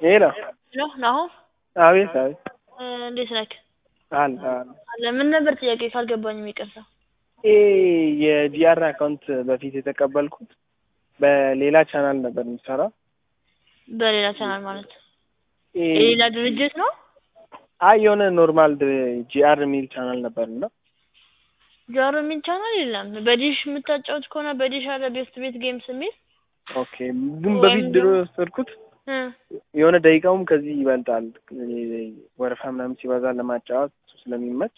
ሄሎ ሄሎ ናሆም አቤት አቤት እ እንዴት ነህ? አለ አለ አለ ምን ነበር ጥያቄ ካልገባኝም ይቅርታ። ይሄ የጂአር አካውንት በፊት የተቀበልኩት በሌላ ቻናል ነበር የሚሰራው። በሌላ ቻናል ማለት ይሄ የሌላ ድርጅት ነው? አይ የሆነ ኖርማል ጂአር የሚል ቻናል ነበር እና ጃሮ የሚል ቻናል የለም። በዲሽ የምታጫወት ከሆነ በዲሽ አለ ቤስት ቤት ጌምስ የሚል ኦኬ ግን በፊት ድሮ የወሰድኩት እ የሆነ ደቂቃውም ከዚህ ይበልጣል። ወረፋ ምናምን ሲበዛ ለማጫወት ስለሚመች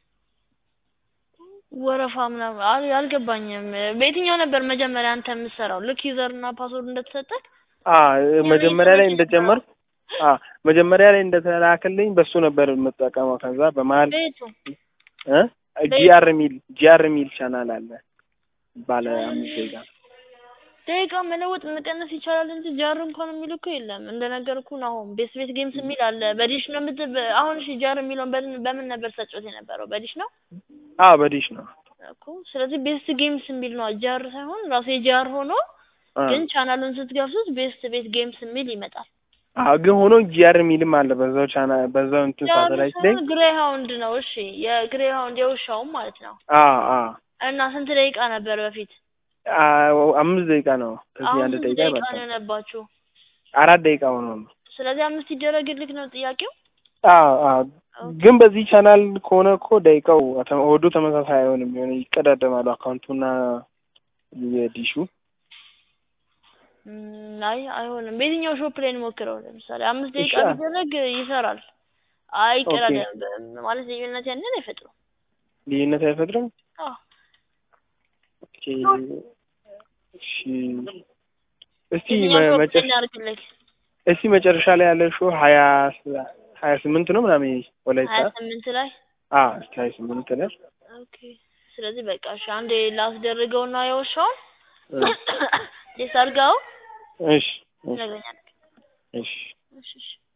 ወረፋ ምናምን አል- አልገባኝም። በየትኛው ነበር መጀመሪያ አንተ የምትሰራው? ልክ ዩዘር እና ፓስወርድ እንደተሰጠህ አ መጀመሪያ ላይ እንደጀመርኩ አ መጀመሪያ ላይ እንደተላከልኝ በሱ ነበር የምጠቀመው። ከዛ በመሀል ቤቱ እ ጂአር የሚል ጂአር የሚል ቻናል አለ ባለ አምስት ደቂቃ ደቂቃ መለወጥ መቀነስ ይቻላል እንጂ ጃር እንኳን የሚል እኮ የለም። እንደነገርኩህ ነው። አሁን ቤስት ቤት ጌምስ የሚል አለ። በዲሽ ነው የምት በ- አሁን እሺ ጃር የሚለውን በምን በምን ነበር ተጫወት የነበረው? በዲሽ ነው አ በዲሽ ነው እኮ። ስለዚህ ቤስት ጌምስ የሚል ነው ጃር ሳይሆን ራሱ የጃር ሆኖ አ ግን ቻናሉን ስትገብሱት ቤስት ቤት ጌምስ የሚል ይመጣል። አ ግን ሆኖ ጂአር የሚልም አለ በዛው ቻናል በዛው እንትን ሳተላይት ላይ ግሬ ሃውንድ ነው። እሺ የግሬ ሃውንድ የውሻውም ማለት ነው። አ አ እና ስንት ደቂቃ ነበር በፊት? አ አምስት ደቂቃ ነው። ከዚህ አሁን አንድ ስንት ደቂቃ ደቂቃ ይበልጣል። ነው የሆነባችሁ? አራት ደቂቃ ሆኖ ነው። ስለዚህ አምስት ይደረግልክ ነው ጥያቄው። አ አ ግን በዚህ ቻናል ከሆነ እኮ ደቂቃው አተ- ወዱ ተመሳሳይ አይሆንም። የሆነ ይቀዳደማሉ አካውንቱና የዲሹ እም፣ አይ አይሆንም። በየትኛው ሾፕ ላይ እንሞክረው? ለምሳሌ አምስት ደቂቃ እሺ። ቢደረግ ይሰራል። አይቀዳደም ማለት ልዩነት ያንን አይፈጥሩም። ልዩነት አይፈጥርም። አዎ ኦኬ እሺ እስቲ የትኛው መ- ሾፕ ላይ መጨረሻ እናድርግልክ? እስቲ መጨረሻ ላይ ያለ ሾው ሀያ ሀያ ስምንት ነው ምናምን ወላይታ ሀያ ስምንት ላይ አ እስቲ ሀያ ስምንት ላይ ኦኬ። ስለዚህ በቃ እሺ አንዴ ላስደርገውና የውሻውን ቴስት አድርገው እሺ እሺ ይነግረኛል። እሺ እሺ እሺ